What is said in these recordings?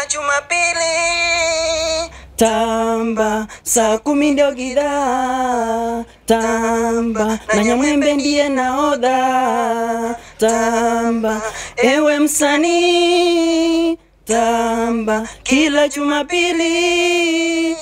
Jumapili tamba saa kumi ndio gidaa tamba na Nyamwembe ndiye nahodha tamba ewe msanii tamba kila Jumapili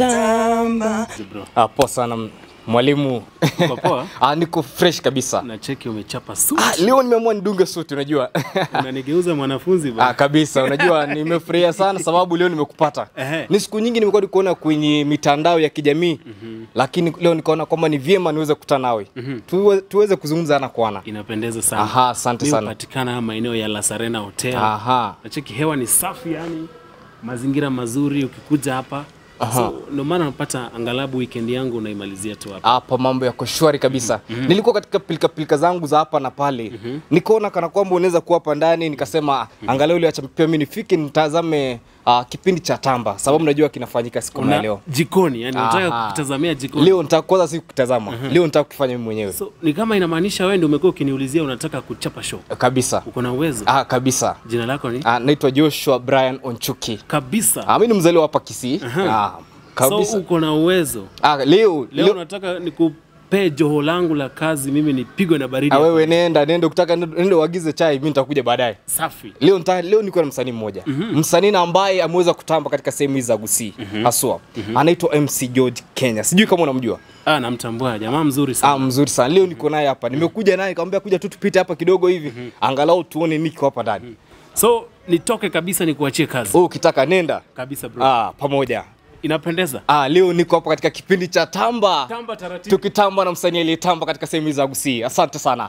tamba Ah, poa sana m- mwalimu. Uko poa? ah, niko fresh kabisa. na cheki umechapa suit. Ah, leo nimeamua nidunge suti unajua. Unanigeuza mwanafunzi ah, bwana. kabisa unajua nimefurahia sana sababu leo nimekupata. Ehe. Ni siku nyingi nimekuwa nikuona kwenye mitandao ya kijamii lakini leo nikaona kwamba ni vyema niweze kukutana nawe tuwe, tuweze kuzungumza ana kwa ana. Inapendeza sana. Aha, asante Mimi sana. hupatikana maeneo ya La Serena Hotel. Aha. Na cheki hewa ni safi yani. Mazingira mazuri ukikuja hapa. So ndio maana napata angalabu weekend yangu unaimalizia tu hapa. hapa mambo yako shwari kabisa nilikuwa katika pilika pilika zangu za hapa na pale nikaona kana kwamba unaweza kuwa hapa ndani nikasema angalau ile acha pia mimi nifike nitazame uh, kipindi cha tamba sababu najua kinafanyika siku ya Una leo jikoni yani unataka Aha. kutazamia jikoni. leo nitaka kwanza si kutazama leo nitaka kufanya mimi mwenyewe So ni kama inamaanisha wewe ndio umekuwa ukiniulizia unataka kuchapa show. kabisa Uko na uwezo? ah, kabisa Jina lako ni? ah, naitwa Joshua Brian Onchuki Kabisa. ah, mimi ni mzaliwa hapa Kisii ah, kabisa So uko na uwezo. ah, leo, Leo leo nataka nikupee joho langu la kazi, mimi nipigwe na baridi ah, wewe nenda nenda ukitaka nenda uagize chai mimi nitakuja baadaye safi. leo nita, leo niko na msanii mmoja msanii na ambaye ameweza kutamba katika sehemu hizi za Gusii haswa anaitwa MC George Kenya sijui kama unamjua Ah, namtambua jamaa mzuri sana. ah, mzuri sana leo niko naye hapa nimekuja naye nikamwambia kuja tu tupite hapa kidogo hivi angalau tuone niko hapa ndani So nitoke kabisa nikuachie kazi wewe ukitaka nenda kabisa bro. ah, pamoja Inapendeza. ah, leo niko hapa katika kipindi cha tamba Tamba taratibu. tukitamba na msanii aliyetamba katika sehemu hizi za Gusii asante sana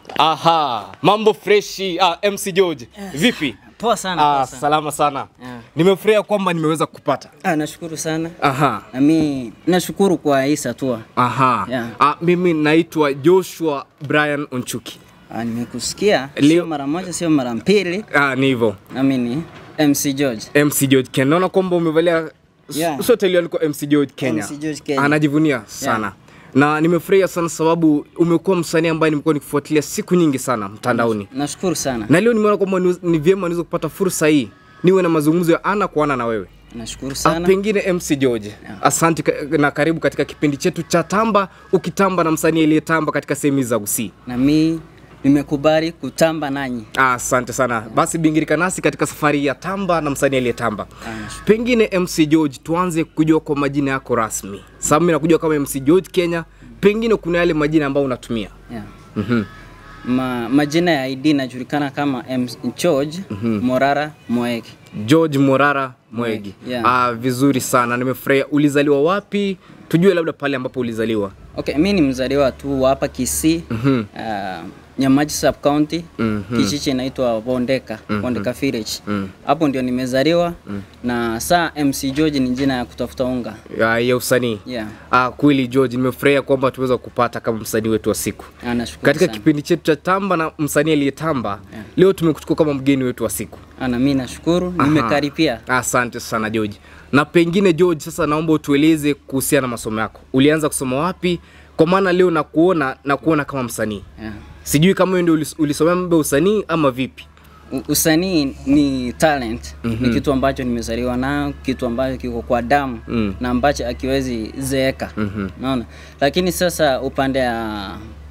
aha mambo freshi ah, MC George vipi poa sana, ah, poa sana. salama sana Yeah. nimefurahia kwamba nimeweza kupata Ah, nashukuru sana aha nami nashukuru kwa hii hatua Aha. Yeah. Ah, mimi naitwa Joshua Brian Onchuki. Ah, nimekusikia Leo- sio mara moja sio mara mbili Ah, ni hivyo. nami ni MC George MC George Kenya. Naona kwamba umevalia Yeah. yeah. sote iliyoandikwa MC George Kenya. MC George Kenya. Anajivunia sana. Na nimefurahia sana sababu umekuwa msanii ambaye nimekuwa nikifuatilia siku nyingi sana mtandaoni. nashukuru sana Na leo nimeona kwamba ni- ni vyema niweze kupata fursa hii niwe na mazungumzo ya ana kwa ana na wewe. nashukuru Ah, sana pengine MC George, asante ka- na karibu katika kipindi chetu cha Tamba, ukitamba na msanii aliyetamba katika sehemu hizi za Gusii. nami nimekubali kutamba nanyi Ah, Asante sana. Basi bingirika nasi katika safari ya tamba na msanii aliyetamba. Pengine MC George, tuanze kujua kwa majina yako rasmi. Sababu mimi nakujua kama MC George Kenya, pengine kuna yale majina ambayo unatumia. yeah. Mhm. Ma, majina ya ID inajulikana kama M George Morara Moeki George Morara Mwegi. Yeah. Ah, vizuri sana. Nimefurahia. Ulizaliwa wapi? Tujue labda pale ambapo ulizaliwa. Okay, mi ni mzaliwa tu wa hapa Kisii Mhm. uh, Nyamaji sub county Mhm. kijiji inaitwa Bondeka Bondeka village hapo ndio nimezaliwa na saa MC George ni jina ya kutafuta unga Ya, ya usanii. yeah. Ah, kweli George, nimefurahia kwamba tuweza kupata kama msanii wetu wa siku. Ah, nashukuru Katika sana. kipindi chetu cha tamba na msanii aliyetamba, leo tumekuchukua kama mgeni wetu wa siku. Ah, na mi nashukuru nimekaripia Asante sana George. Na pengine George, sasa naomba utueleze kuhusiana na masomo yako. Ulianza kusoma wapi? Kwa maana leo nakuona na kuona kama msanii. yeah. Sijui kama wewe ndio ulis- ulisomea mambo ya usanii ama vipi? U- usanii ni talent ni kitu ambacho nimezaliwa nayo kitu ambacho kiko kwa damu Mm. na ambacho akiwezi zeeka naona lakini sasa upande ya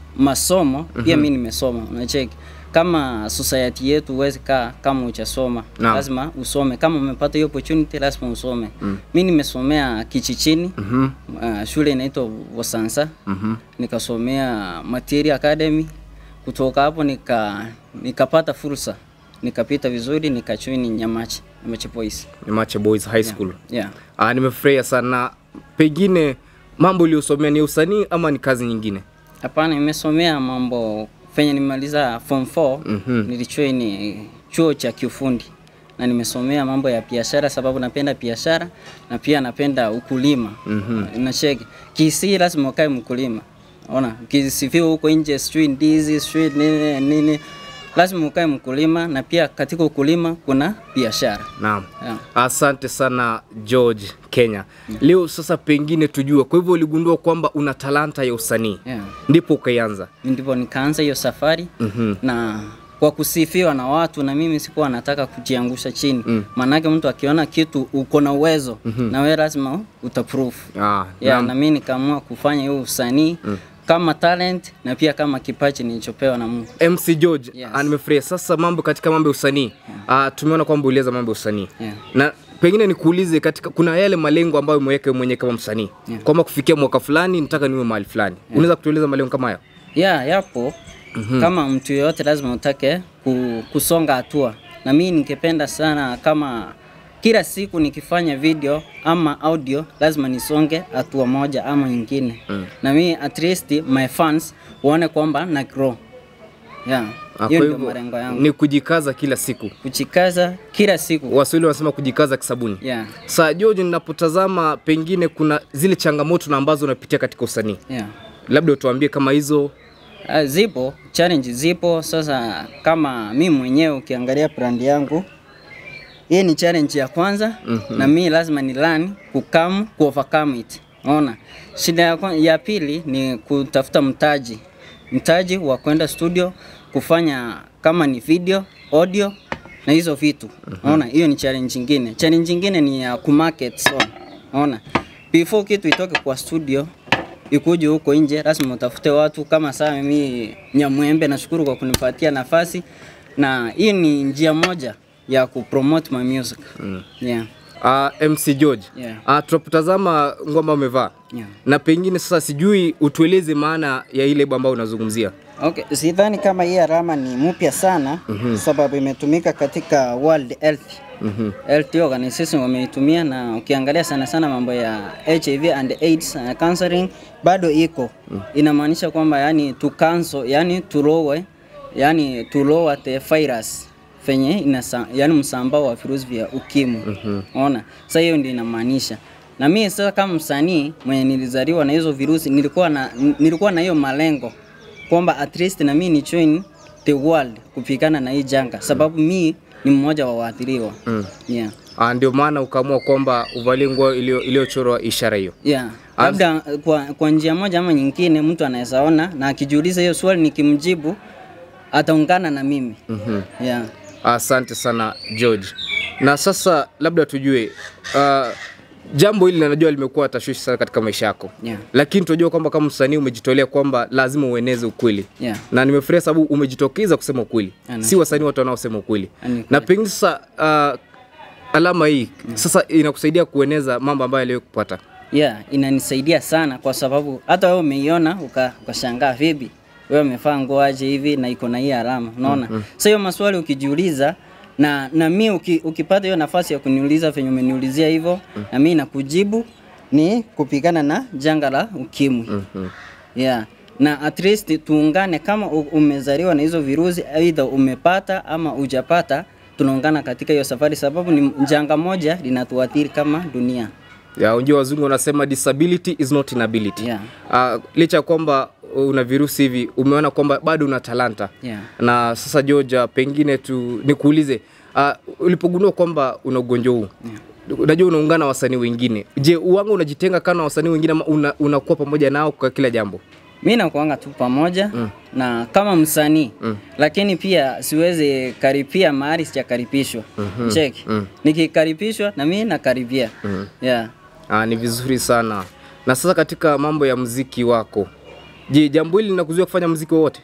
masomo pia mi nimesoma unacheki kama society yetu huwezi kaa kama uchasoma Naam. lazima usome kama umepata hiyo opportunity lazima usome mi nimesomea kichichini uh, shule inaitwa vosansa nikasomea material academy kutoka hapo nika nikapata fursa nikapita vizuri nikachuini nyamachi nyamachi boys Ni Mache Boys High School. yeah. Ah, nimefurahia sana. Pengine mambo uliyosomea ni usanii ama ni kazi nyingine? hapana nimesomea mambo fenye nimemaliza form 4 Mhm. nilichoini chuo cha kiufundi na nimesomea mambo ya biashara sababu napenda biashara na pia napenda ukulima mm-hmm. nacheki kisi lazima ukae mkulima ona ukisifiwa huko nje sijui ndizi sijui nini nini lazima ukae mkulima na pia katika ukulima kuna biashara Naam. yeah. Asante sana George Kenya. Leo sasa pengine tujue, kwa hivyo uligundua kwamba una talanta ya usanii Yeah. ndipo ukaianza. ndipo nikaanza hiyo safari Mhm. na kwa kusifiwa na watu, na mimi sikuwa nataka kujiangusha chini mm. Maanake mtu akiona kitu uko na uwezo mm-hmm. na wewe lazima utaprove Ah, yeah, naam. na mimi nikaamua kufanya hiyo usanii mm. kama talent na pia kama kipaji nilichopewa na Mungu. MC George Yes. yes. nimefurahia sasa mambo katika mambo ya usanii yeah. tumeona kwamba uliweza mambo ya usanii Yeah. na pengine nikuulize katika kuna yale malengo ambayo umeweka wewe mwenyewe kama msanii Yeah. kwamba kufikia mwaka fulani nataka niwe mahali fulani unaweza kutueleza malengo kama hayo Yeah, yapo mm-hmm. Kama mtu yoyote lazima utake ku, kusonga hatua, na mimi ningependa sana kama kila siku nikifanya video ama audio lazima nisonge hatua moja ama nyingine mm. na mimi at least my fans waone kwamba na grow. Yeah, Ah, hiyo kwa ndio hivyo malengo yangu, ni kujikaza kila siku kuchikaza kila siku. waswahili wanasema kujikaza kisabuni Yeah, saa George ninapotazama pengine kuna zile changamoto na ambazo unapitia katika usanii yeah. labda utuambie kama hizo Uh, zipo challenge zipo. Sasa kama mi mwenyewe ukiangalia brand yangu, hii ni challenge ya kwanza mm-hmm. na mi lazima ni learn kukam ku overcome it. Unaona, shida ya, kwan- ya pili ni kutafuta mtaji, mtaji wa kwenda studio kufanya kama ni video, audio na hizo vitu. Unaona, hiyo ni challenge nyingine. Challenge nyingine ni ya kumarket song. Unaona, before kitu itoke kwa studio ikuje huko nje, lazima utafute watu kama saa mimi Nyamwembe, nashukuru kwa kunipatia nafasi, na hii ni njia moja ya kupromote my music mm. yeah. uh, MC George Yeah. uh, tunapotazama ngoma umevaa Yeah. na pengine sasa sijui utueleze maana ya ile lebo ambayo unazungumzia Okay, sidhani kama hii alama ni mpya sana mm-hmm. sababu imetumika katika World Health mm-hmm. Health Organization wameitumia, na ukiangalia sana sana mambo ya HIV and AIDS na counseling bado iko mm. inamaanisha kwamba yani tu cancel, yani tulowe, yani tulowa the virus fenye inasa, yani msambao wa virusi vya ukimwi mm-hmm. Ona, sasa hiyo ndio inamaanisha na mimi sasa kama msanii mwenye nilizaliwa na hizo virusi nilikuwa na nilikuwa na hiyo malengo kwamba at least na mimi ni join the world kupigana na hii janga, sababu mi ni mmoja wa waathiriwa mm. yeah. uh, ndio maana ukaamua kwamba uvalie nguo iliyo- iliyochorwa ishara hiyo Yeah. Labda kwa, kwa njia moja ama nyingine mtu anaweza ona na akijiuliza hiyo swali nikimjibu ataungana na mimi mm-hmm. yeah. asante sana George na sasa labda tujue uh, jambo hili najua limekuwa tashwishi sana katika maisha yako Yeah. lakini tunajua kwamba kama msanii umejitolea kwamba lazima ueneze ukweli Yeah. na nimefurahia sababu umejitokeza kusema ukweli Ana. si wasanii wote wanaosema ukweli Ani na pengine sasa uh, alama hii sasa inakusaidia kueneza mambo ambayo aliwahi kupata Yeah, inanisaidia sana kwa sababu hata wewe umeiona uka- ukashangaa vipi wewe umevaa nguo aje hivi na iko na hii alama unaona mm -hmm. Sasa hiyo maswali ukijiuliza na na mi uki, ukipata hiyo nafasi ya kuniuliza venye umeniulizia hivyo mm -hmm. na mi nakujibu ni kupigana na janga la ukimwi mm -hmm. yeah na at least tuungane kama u- umezaliwa na hizo virusi aidha umepata ama hujapata tunaungana katika hiyo safari sababu ni janga moja linatuathiri kama dunia ya unjua wazungu wanasema disability is not inability Yeah. uh, licha ya kwamba una virusi hivi umeona kwamba bado una talanta Yeah. na sasa Georgia pengine tu nikuulize uh, ulipogundua kwamba una ugonjwa huu yeah. unajua unaungana na wasanii wengine je uwanga unajitenga kana na wasanii wengine ama una, unakuwa pamoja nao kwa kila jambo mi nakuanga tu pamoja mm. na kama msanii mm. lakini pia siwezi karipia mahali sijakaribishwa mm-hmm. check mm. nikikaribishwa na mi nakaribia mm. yeah. Ah, ni vizuri sana. Na sasa katika mambo ya mziki wako, je, jambo hili linakuzuia kufanya mziki wowote?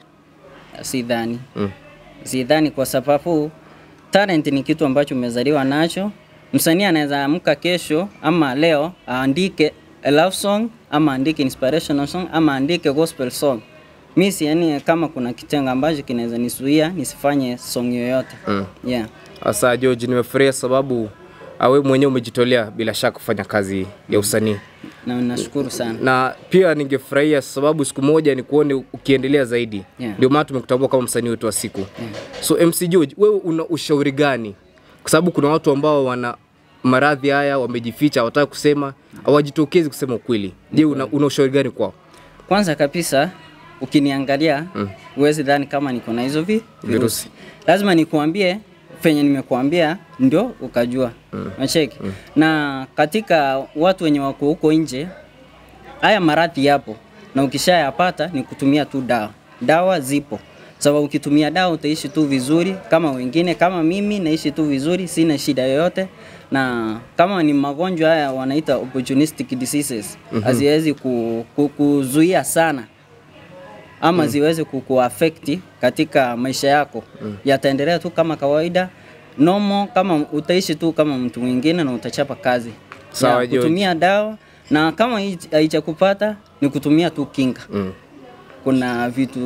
sidhani Mm. sidhani kwa sababu talent ni kitu ambacho umezaliwa nacho msanii anaweza amka kesho ama leo aandike a love song ama aandike inspirational song ama aandike gospel song mi siani kama kuna kitengo ambacho kinaweza nisuia nisifanye song yoyote mm. yeah. Sasa George, nimefurahia sababu ah, wewe mwenyewe umejitolea bila shaka kufanya kazi ya usanii, na nashukuru sana na pia ningefurahia sababu siku moja ni kuone ukiendelea zaidi. Yeah. Ndio maana tumekutambua kama msanii wetu wa siku. So MC George, wewe una ushauri gani? Kwa sababu kuna watu ambao wana maradhi haya wamejificha, hawataka kusema, hawajitokezi kusema ukweli. Je, una, una ushauri gani kwao? kwanza kabisa ukiniangalia mm. uwezi dhani kama niko na hizo vi Virusi. lazima nikuambie venye nimekuambia ndio ukajua mm. nacheki mm. na katika watu wenye wako huko nje haya maradhi yapo na ukishayapata ni kutumia tu dawa dawa zipo sababu ukitumia dawa utaishi tu vizuri kama wengine, kama mimi naishi tu vizuri, sina shida yoyote na kama ni magonjwa haya wanaita opportunistic diseases haziwezi ku, ku, kuzuia sana ama ziweze kukuafekti katika maisha yako yataendelea tu kama kawaida nomo kama utaishi tu kama mtu mwingine na utachapa kazi Sawa, Ya, George. kutumia dawa na kama hii- haijakupata ni kutumia tu kinga Mm. kuna vitu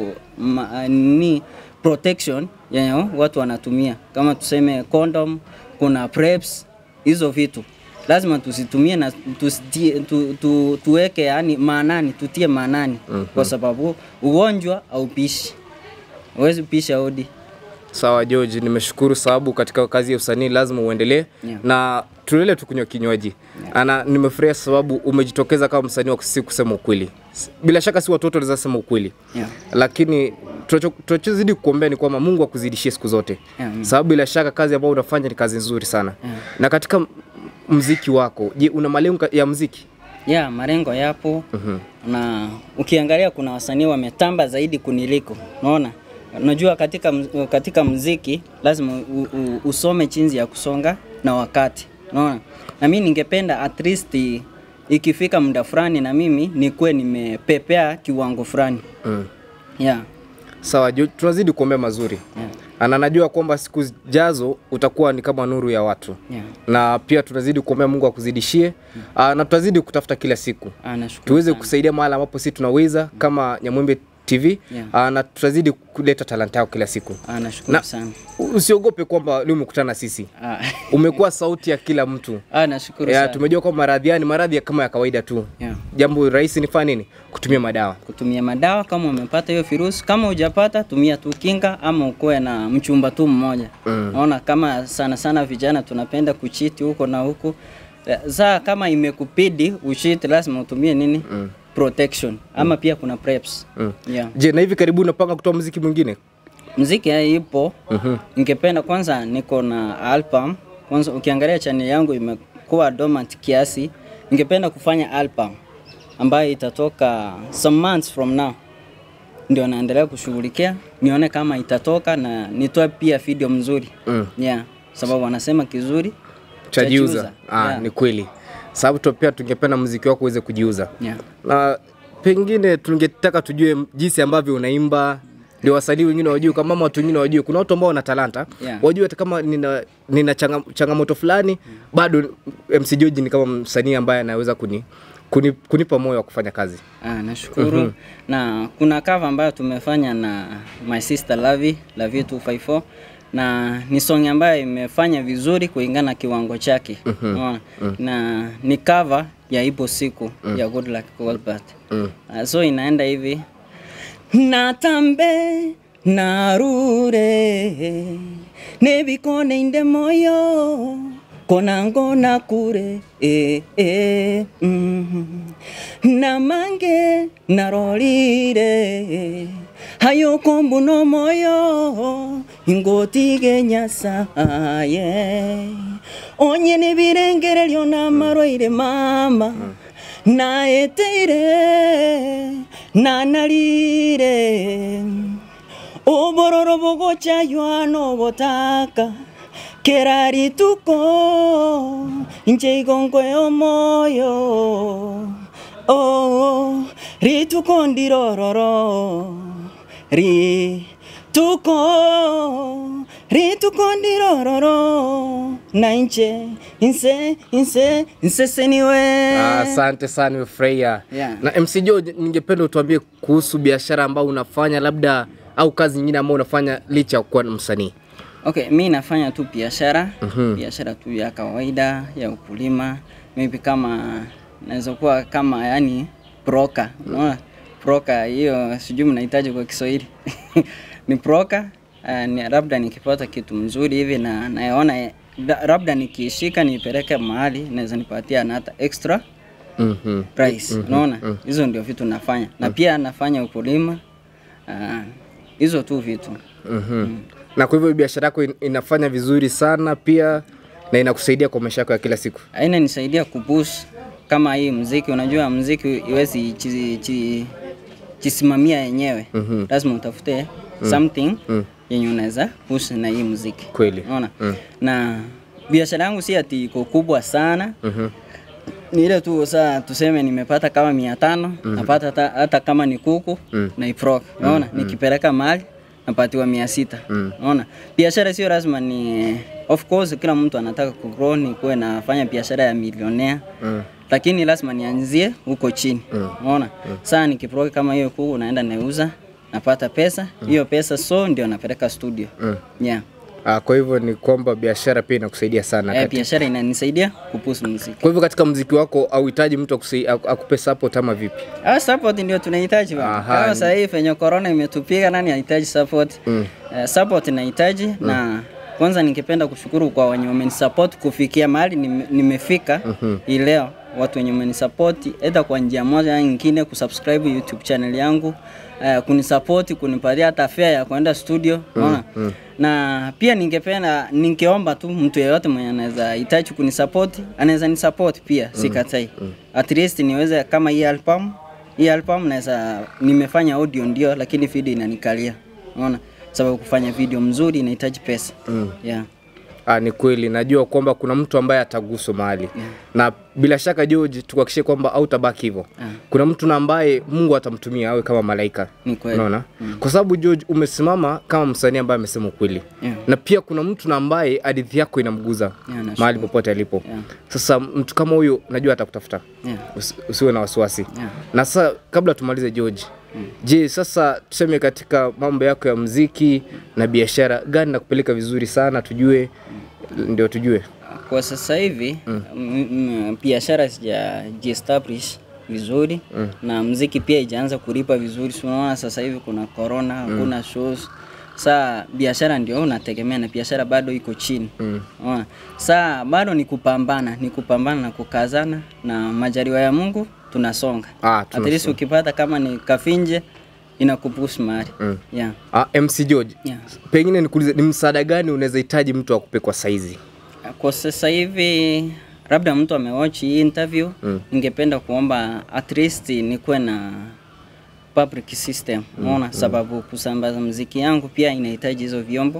ma, ni protection yenye watu wanatumia kama tuseme condom, kuna preps, hizo vitu lazima tuzitumie na tusitie, tu, tu, tuweke yani maanani, tutie maanani kwa sababu ugonjwa haupishi, huwezi pisha odi. Sawa George, nimeshukuru sababu katika kazi ya usanii lazima uendelee Yeah. na tuendelee tu kunywa kinywaji ana nimefurahia sababu umejitokeza kama msanii wa si kusema ukweli. S- Bila shaka si watoto wanaweza sema ukweli Yeah. lakini tunacho- tunachozidi kukuombea ni kwamba Mungu akuzidishie siku zote Yeah, mm. sababu bila shaka kazi ambayo unafanya ni kazi nzuri sana na katika m- mziki wako, je, una malengo ka- ya mziki? ya malengo yapo na ukiangalia kuna wasanii wametamba zaidi kuniliko unaona unajua katika, mz- katika mziki lazima u, u, usome chinzi ya kusonga na wakati unaona na mimi ningependa at least i- ikifika muda fulani na mimi nikuwe nimepepea kiwango fulani Mm. yeah. Sawa, George, tunazidi kuombea mazuri Yeah. na najua kwamba siku zijazo utakuwa ni kama nuru ya watu Yeah. na pia tunazidi kuombea Mungu akuzidishie mm. na tutazidi kutafuta kila siku Ah, nashukuru tuweze sana. kusaidia mahali ambapo sisi tunaweza kama Nyamwembe TV Yeah. aa, na tutazidi kuleta talanta yako kila siku. Ah, nashukuru Na sana usiogope kwamba leo umekutana na sisi, ah. umekuwa sauti ya kila mtu. ah, nashukuru Ya, sana tumejua kwamba maradhi haya ni maradhi ya kama ya kawaida tu. yeah. Jambo rahisi ni fanya nini? Kutumia madawa. kutumia madawa kama umepata hiyo virusi. Kama hujapata tumia tu kinga, ama ukuwe na mchumba tu mmoja. Naona kama sana sana vijana tunapenda kuchiti huko na huko. Saa kama imekupidi ushiti, lazima utumie nini? Protection ama pia kuna preps. Yeah. Je, na hivi karibuni unapanga kutoa muziki mwingine? Mziki ya ipo. Ningependa kwanza, niko na album kwanza. Ukiangalia channel yangu imekuwa dormant kiasi, ningependa kufanya album ambayo itatoka some months from now, ndio naendelea kushughulikia nione kama itatoka na nitoe pia video mzuri Mm. yeah, sababu wanasema kizuri Chajiuza. chajiuza. Ah, Yeah. ni kweli. Sababu tu pia tungependa muziki wako uweze kujiuza. yeah. na pengine tungetaka tujue jinsi ambavyo unaimba ndio wasanii wengine wajue kama mama watu wengine wajue kuna watu ambao wana talanta Yeah. wajue hata kama nina, nina changa, changamoto fulani bado MC George ni kama msanii ambaye anaweza kuni, kuni, kunipa moyo wa kufanya kazi Ah, nashukuru na kuna cover ambayo tumefanya na my sister Lavi Lavi 254 na ni song ambayo imefanya vizuri kulingana na kiwango chake Unaona? na ni cover ya ipo siku ya Good Luck Colbert Ah, so inaenda hivi natambe narure nebikone inde moyo konango nakure eh, eh, mm. namange narorire hayoko mbuno moyo ingotige nyasaye onye nibirengereryo namarwaire mama naeteire nanarire obororo bogochaywa botaka kera rituko inche igongwe omoyo oh, rituko ndirororo rituko rituko ndirororo na inche inse inse inseseniwe Ah, asante sana nimefurahia Yeah. na MC George ningependa utuambie kuhusu biashara ambayo unafanya labda au kazi nyingine ambayo unafanya licha ya kuwa msanii Okay, mi nafanya tu biashara biashara tu ya kawaida ya ukulima, maybe kama naweza kuwa kama yani broker, unaona broker hiyo sijui mnahitaji kwa Kiswahili ni broker uh, ni, labda nikipata kitu mzuri hivi na naona eh, la- labda nikiishika nipeleke mahali naweza nipatia na hata extra mm-hmm. price unaona hizo ndio vitu nafanya na pia nafanya ukulima ah, hizo tu vitu mm na kwa hivyo biashara yako in- inafanya vizuri sana pia na inakusaidia kwa maisha yako ya kila siku aina nisaidia kupush kama hii mziki. Unajua mziki iwezi chi- chi- chisimamia yenyewe lazima utafute something yenye unaweza push na hii muziki Kweli. unaona na biashara yangu si ati iko kubwa sana ni ile tu saa tuseme nimepata kama mia tano napata hata, hata kama ni kuku na iprok unaona nikipeleka mahali napatiwa mia sita unaona biashara sio lazima ni of course kila mtu anataka kugrow ni kuwe nafanya biashara ya milionea lakini lazima nianzie huko chini unaona saa nikiprok kama hiyo kuku naenda nauza napata pesa hiyo pesa so ndio napeleka studio yeah. Ah, kwa hivyo ni kwamba biashara pia inakusaidia sana. Eh, kati- biashara inanisaidia kupusu muziki Kwa hivyo katika mziki wako hauhitaji mtu akusai- aku- akupe support ama vipi? Ah, support ndio tunahitaji bana. Aha, Kama ni- sasa hivi venye corona imetupiga, nani anahitaji support? Mm. Uh, support inahitaji na kwanza ningependa kushukuru kwa wenye wamenisupport kufikia mahali nime- nimefika hii leo, watu wenye wamenisupport aidha kwa njia moja au nyingine, kusubscribe YouTube channel yangu uh, kunisupport, kunipatia hata fare ya kwenda studio unaona na pia ningependa ningeomba tu mtu yeyote mwenye anaweza hitaji kunisupport anaweza nisupport pia sikatai at least niweze kama hii album hii album naweza nimefanya audio ndio lakini video inanikalia unaona sababu kufanya video mzuri inahitaji pesa yeah. Ah, ni kweli najua kwamba kuna mtu ambaye ataguswa mahali na bila shaka George, tukuhakikishie kwamba hautabaki hivyo. Kuna mtu na ambaye Mungu atamtumia awe kama malaika. Ni kweli. Unaona? Kwa sababu George umesimama kama msanii ambaye amesema ukweli. Yeah. Na pia kuna mtu na ambaye hadithi yako inamguza Yeah, nashukuru. mahali popote alipo. Yeah. Sasa mtu kama huyo najua atakutafuta. Yeah. Usi- Usiwe na wasiwasi. Yeah. Na sasa kabla tumalize George, je, sasa tuseme katika mambo yako ya mziki na biashara gani nakupeleka vizuri sana tujue, ndio tujue. Kwa sasa hivi mm. mm, biashara sijajiestablish vizuri mm. na mziki pia ijaanza kulipa vizuri. Si unaona sasa hivi kuna corona, hakuna shows. Saa biashara ndio unategemea na biashara bado iko chini. Unaona? Saa bado ni kupambana, ni kupambana na kukazana na majaliwa ya Mungu tunasonga. Ah, At least ukipata kama ni kafinje inakupush mahali. Yeah. Ah, MC George, Yeah. pengine nikuulize ni msaada gani unaweza hitaji mtu akupe kwa saizi? Kwa sasa hivi labda mtu amewatch hii interview mm. ningependa kuomba at least nikuwe na public system unaona sababu kusambaza mziki yangu pia inahitaji hizo vyombo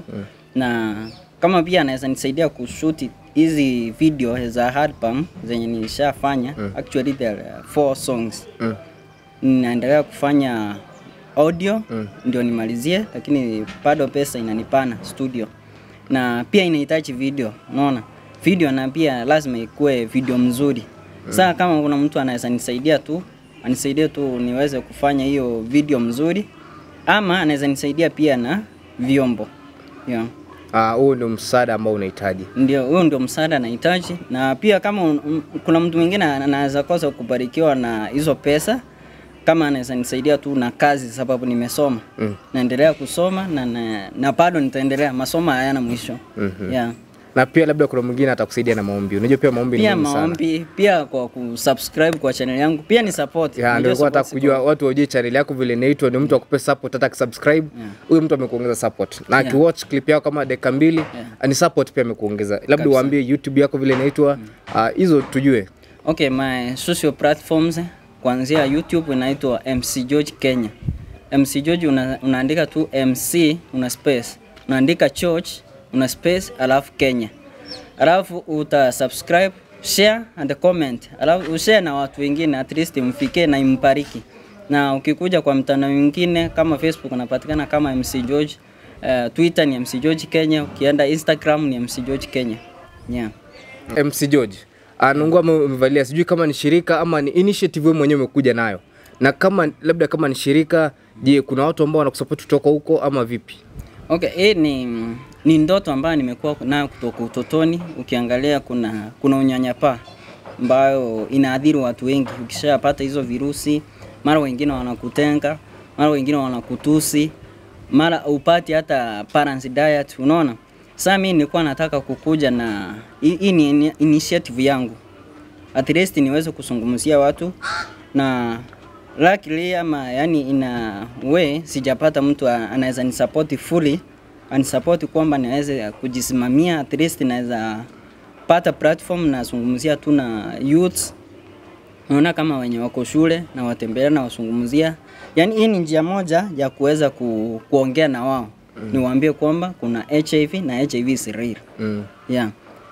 na kama pia anaweza nisaidia kushuti hizi video za album zenye nilishafanya actually there are four songs ninaendelea kufanya audio ndio nimalizie, lakini bado pesa inanipana studio, na pia inahitaji video, unaona video, na pia lazima ikuwe video mzuri. Sasa kama kuna mtu anaweza nisaidia tu anisaidie tu niweze kufanya hiyo video mzuri, ama anaweza nisaidia pia na vyombo yeah. Ah, huo ndio msaada ambao unahitaji. Ndio, huo ndio msaada nahitaji, na pia kama un, un, kuna mtu mwingine anaweza kosa kubarikiwa na hizo pesa, kama anaweza nisaidia tu na kazi, sababu nimesoma mm. naendelea kusoma na, na, na bado nitaendelea, masomo hayana mwisho mm-hmm. yeah. Na pia labda kuna mwingine atakusaidia na maombi. Unajua pia maombi ni Pia muhimu sana. maombi, pia kwa kusubscribe kwa channel yangu, pia ni support. Ya, Unajua ndio nilikuwa nataka support kujua watu wajue channel yako vile inaitwa, ni mtu akupe support hata akisubscribe, huyo mtu amekuongeza support. Na akiwatch clip yako kama dakika mbili, ni support pia amekuongeza. Labda uambie YouTube yako vile inaitwa, ah, hizo tujue. Okay, my social platforms kuanzia YouTube inaitwa MC George Kenya. MC George una, unaandika tu MC una space. Unaandika George una space alafu Kenya. Alafu uta subscribe, share and comment. Alafu ushare na watu wengine at least mfikie na imbariki. Na ukikuja kwa mtandao mwingine kama Facebook unapatikana kama MC George. Uh, Twitter ni MC George Kenya, ukienda Instagram ni MC George Kenya. Yeah. MC George anungua umevalia, sijui kama ni shirika ama ni initiative wewe mwenyewe umekuja nayo, na kama labda kama ni shirika, je, kuna watu ambao wanakusupport kutoka huko ama vipi? Okay, hii ni, ni ndoto ambayo nimekuwa nayo kutoka utotoni. Ukiangalia kuna kuna unyanyapaa ambayo inaadhiri watu wengi. Ukishapata hizo virusi, mara wengine wanakutenga, mara wengine wanakutusi, mara upati hata parents diet, unaona. Sasa mimi nilikuwa nataka kukuja na hii hii ni ini- initiative yangu at least niweze kuzungumzia watu na luckily ama yani ina way sijapata mtu a- anaweza nisupport fully anisupport kwamba niweze kujisimamia at least naweza pata platform nazungumzia tu na youth naona kama wenye wako shule na watembelea na wasungumzia. Yaani hii ni njia moja ya kuweza ku, kuongea na wao mm. niwaambie kwamba kuna HIV na HIV si real. Mm. Yeah.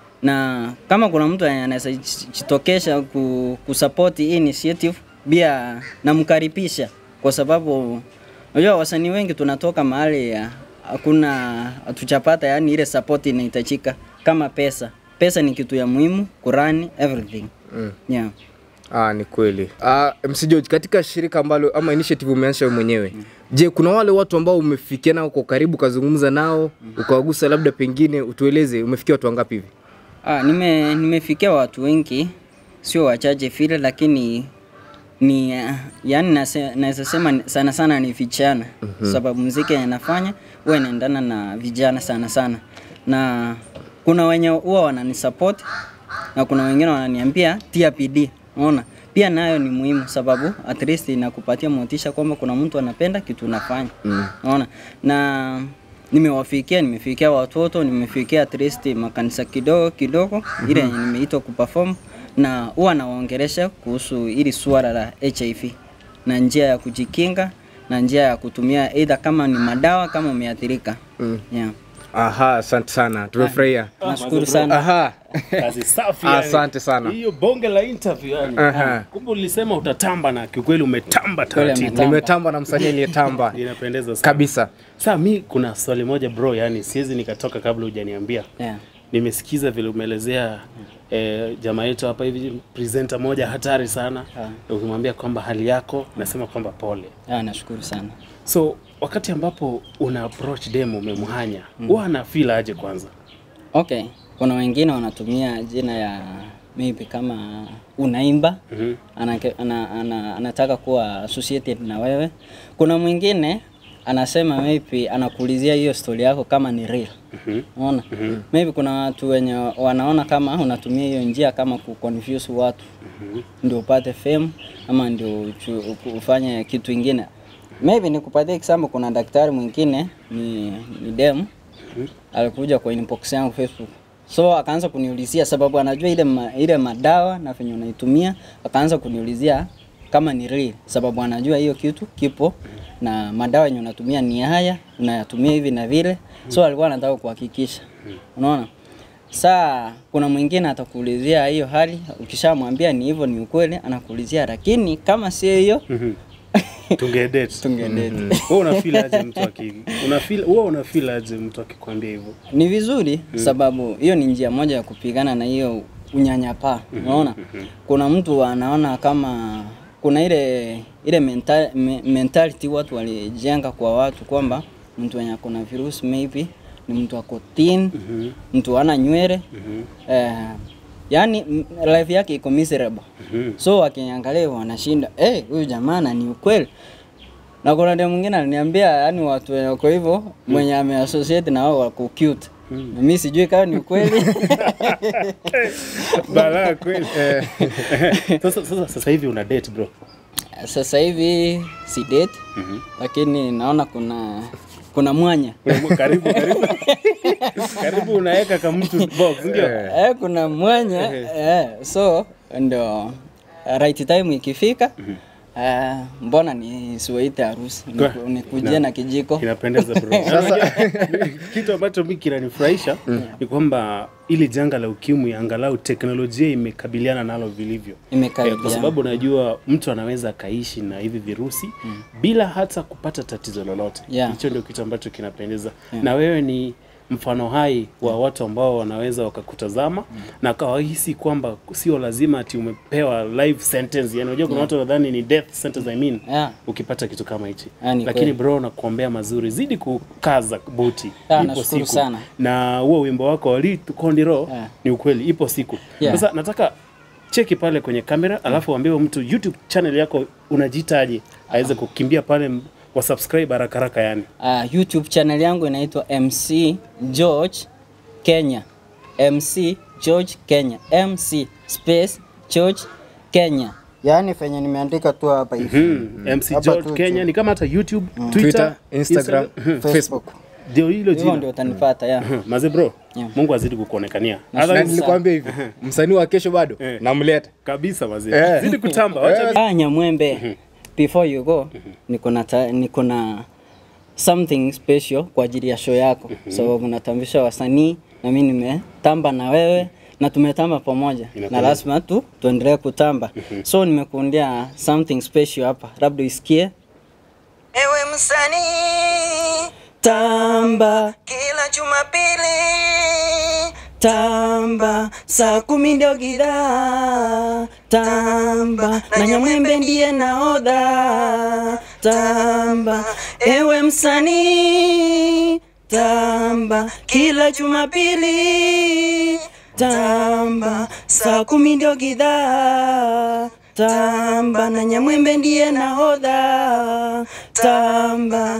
Na kama kuna mtu anaweza jitokesha ku, kusupport hii initiative pia namkaribisha kwa sababu unajua wasanii wengi tunatoka mahali ya hakuna hatuchapata yani ile support inahitajika kama pesa. Pesa ni kitu ya muhimu, kurani everything. Mm. Yeah. Ah, ni kweli. Ah, MC George, katika shirika ambalo ama initiative umeanzisha wewe mwenyewe. Je, kuna wale watu ambao umefikia nao kwa karibu ukazungumza nao, ukawagusa labda pengine utueleze umefikia watu wangapi hivi? Ah, nime nimefikia watu wengi, sio wachache vile, lakini ni uh, yani nase- naweza sema ni- sana sana ni vijana sababu muziki yanafanya huwa inaendana na vijana sana sana, na kuna wenye huwa wananisupport na kuna wengine wananiambia tia bidii. Unaona, pia nayo ni muhimu sababu at least inakupatia motisha kwamba kuna mtu anapenda kitu unafanya. Unaona, na nimewafikia nimefikia watoto nimefikia at least makanisa kidogo kidogo ile yenye nimeitwa kuperform na huwa nawaongelesha kuhusu ili suala la HIV na njia ya kujikinga na njia ya kutumia either kama ni madawa kama umeathirika yeah. Aha, asante sana. Tumefurahia. nashukuru sana Aha. Kazi safi yani. Asante sana. Hiyo bonge la interview yani. Aha. Kumbe ulisema utatamba na kiukweli umetamba taratibu. umetamba. Nimetamba na msanii aliyetamba Inapendeza sana. kabisa. Sasa mi kuna swali moja bro, yani siwezi nikatoka kabla hujaniambia. yeah. Nimesikiza vile umeelezea eh, jamaa yetu hapa hivi presenter moja hatari sana. Ukimwambia kwamba hali yako, nasema kwamba pole. yeah, nashukuru sana So wakati ambapo una approach dem umemhanya, huwa ana feel aje kwanza? okay kuna wengine wanatumia jina ya maybe kama unaimba Mhm. anake, ana, ana, anataka kuwa associated na wewe. Kuna mwingine anasema maybe anakuulizia hiyo story yako kama ni real. Unaona? Maybe kuna watu wenye wanaona kama unatumia hiyo njia kama kuconfuse watu ndio upate fame ama ndio uchu- ufanye kitu ingine. Maybe nikupatie example, kuna daktari mwingine ni, ni dem alikuja kwa inbox yangu Facebook so akaanza kuniulizia sababu anajua ile ma, ile madawa na venye unaitumia, akaanza kuniulizia kama ni real, sababu anajua hiyo kitu kipo na madawa yenye unatumia ni haya, unayatumia hivi na vile, so alikuwa anataka kuhakikisha, unaona. Saa kuna mwingine atakuulizia hiyo hali, ukishamwambia ni hivyo, ni ukweli, anakuulizia lakini kama sio hiyo Tungedate. tungedeti. Wewe una feel aje mtu aki una feel wewe una feel aje mtu akikwambia hivyo? ni vizuri sababu hiyo ni njia moja ya kupigana na hiyo unyanyapaa unaona kuna mtu anaona kama kuna ile ile mental, me, mentality watu walijenga kwa watu kwamba mtu wenye akona virusi maybe ni mtu ako thin mtu ana nywele eh, yani m- life yake iko miserable so wakiangalia wanashinda eh huyu jamaa na ni ukweli na kuna dem mwingine aliniambia yani watu wenye wako hivyo mwenye ameassociate na wao wako cute. Na mimi sijui kama ni ukweli. Balaa kweli. Sasa sasa sasa hivi una date bro. Sasa hivi si date lakini naona kuna kuna mwanya Una- Karibu karibu. Karibu unaweka kama mtu box ndio? eh, kuna mwanya eh, so ndo right time ikifika eh, mbona nisiwaite harusi Kwa- Niku- nikujie na- na kijiko Inapendeza bro. Na unajua, kitu ambacho mimi kinanifurahisha ni kwamba ili janga la ukimwi angalau teknolojia imekabiliana nalo vilivyo. Eh, imekaribia kwa sababu najua mtu anaweza akaishi na hivi virusi bila hata kupata tatizo lolote. Yeah. Hicho ndio kitu ambacho kinapendeza. Na wewe ni mfano hai wa watu ambao wanaweza wakakutazama na kawahisi kwamba sio lazima ati umepewa life sentence. Yani unajua kuna watu wanadhani ni death sentence I mean Yeah. ukipata kitu kama hichi. Ah, ni Lakini kweli. bro nakuombea mazuri, zidi kukaza buti. Ah, nashukuru sana. Na huo wimbo wako wali kondiro Yeah. ni ukweli ipo siku. Yeah. Sasa nataka cheki pale kwenye kamera alafu waambie mtu YouTube channel yako unajiitaje aweze kukimbia pale m- wa subscribe haraka haraka yani. Uh, YouTube channel yangu inaitwa MC George Kenya. MC George Kenya. MC space George Kenya. Yaani fenye nimeandika tu hapa hivi. Hmm. MC Hapa George tu, Kenya tu. ni kama hata YouTube, Twitter, Twitter, Instagram, Facebook. ndio hilo hivyo jina ndio utanipata ya maze bro Yeah. mungu azidi kukuonekania Na Otherwise- nilikwambia hivi msanii wa kesho bado Eh. namleta kabisa maze Eh. zidi kutamba wacha Ah, Nyamwembe, before you go, niko na ta- niko na something special kwa ajili ya show yako, sababu natambisha wasanii na mimi nimetamba na wewe na tumetamba pamoja na lazima tu tuendelee kutamba. So nimekuundia something special hapa, labda usikie. Ewe msanii, Tamba kila Jumapili tamba, saa kumi ndio gidaa. Tamba na Nyamwembe ndiye nahodha. Tamba ewe msanii, tamba kila Jumapili. Tamba saa kumi ndio gidaa. Tamba na Nyamwembe ndiye nahodha. Tamba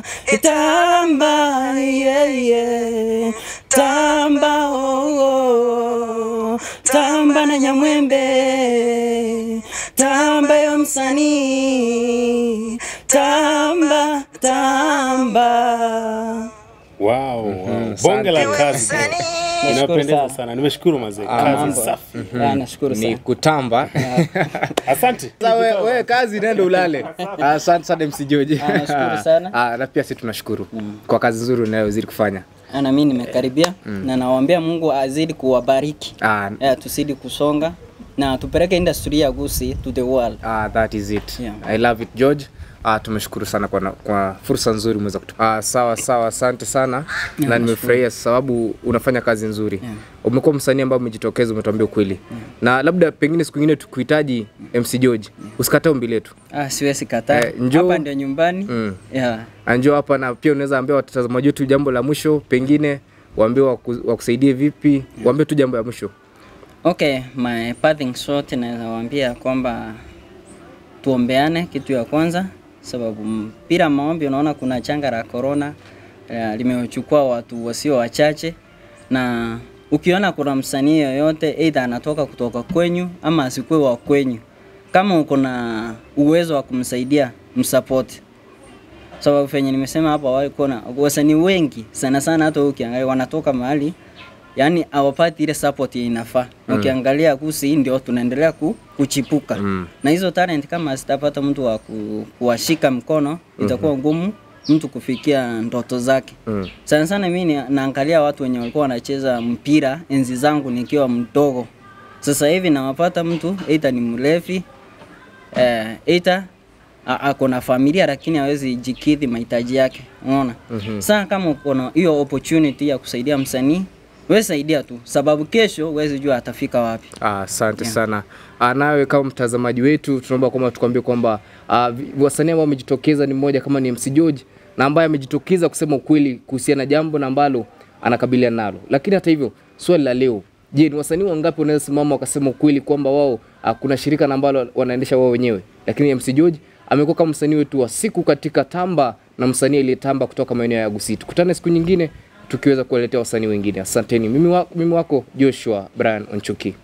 tamba yeah, yeah. Tamba oh, oh. Tamba na Nyamwembe. Tamba yo msanii. Tamba tamba. wow, wow. bonge la kazi bro. Nashukuru inapendeza sana. sana nimeshukuru mazee Ah, kazi mambo. safi Ah, nashukuru ni sana. kutamba asante Sasa we, we kazi nenda ulale asante sana MC George Ah, nashukuru sana. Ah, na pia sisi tunashukuru kwa kazi nzuri unayozidi kufanya Ah, na mimi nimekaribia na nawaambia Mungu azidi kuwabariki. Ah, Yeah, tuzidi kusonga na tupeleke industry ya Gusii to the world. Ah, that is it. Yeah. I love it George. Ah, tumeshukuru sana kwa, na- kwa fursa nzuri umeweza kutu. Ah, sawa sawa, asante sana na nimefurahia sababu unafanya kazi nzuri. Umekuwa msanii ambaye umejitokeza, umetuambia ukweli. Na labda pengine siku nyingine tukuhitaji MC George, usikatae ombi letu. Ah, siwezi kataa. Eh, njoo. Hapa ndio nyumbani. Mm. Yeah. Anjoo hapa na pia unaweza ambia watazamaji wetu jambo la mwisho, pengine waambie waku, wakusaidie vipi, waambie tu jambo la mwisho. Okay, my parting shot naweza waambia kwamba tuombeane kitu ya kwanza, sababu m- bila maombi unaona kuna changa la corona eh, limechukua watu wasio wachache, na ukiona kuna msanii yoyote either anatoka kutoka kwenyu ama asikuwe wa kwenyu, kama uko na uwezo wa kumsaidia msupport sababu venye nimesema hapa awali, kuna wasanii wengi sana sana, hata wewe ukiangalia wanatoka mahali yani hawapati ile support yenye inafaa. Mm. Ukiangalia Gusii ndio tunaendelea ku, kuchipuka Mm. na hizo talent kama sitapata mtu wa ku, kuwashika mkono itakuwa ngumu mtu kufikia ndoto zake. Mm. Sana sana mimi ni- naangalia watu wenye walikuwa wanacheza mpira enzi zangu nikiwa mdogo. Sasa hivi nawapata mtu aidha ni mlevi eh, aidha a- ako na familia lakini hawezi jikidhi mahitaji yake, unaona? Mm-hmm. Sasa kama uko na hiyo opportunity ya kusaidia msanii, wewe saidia tu, sababu kesho huwezi jua atafika wapi. Ah, Asante sana. Ah, nawe kama mtazamaji wetu tunaomba kwamba tukwambie kwamba ah, vi- wasanii ambao wamejitokeza ni mmoja kama ni MC George na ambaye amejitokeza kusema ukweli kuhusiana na jambo na ambalo anakabiliana nalo. Lakini hata hivyo, swali la leo, je, ni wasanii wangapi wanaweza simama wakasema ukweli kwamba wao ah, kuna shirika na ambalo wanaendesha wao wenyewe? Lakini MC George amekuwa kama msanii wetu wa siku katika tamba na msanii aliyetamba kutoka maeneo ya Gusii. Tukutane siku nyingine tukiweza kuwaletea wasanii wengine. Asanteni. Mimi, wa, mimi wako Joshua Brian Onchuki.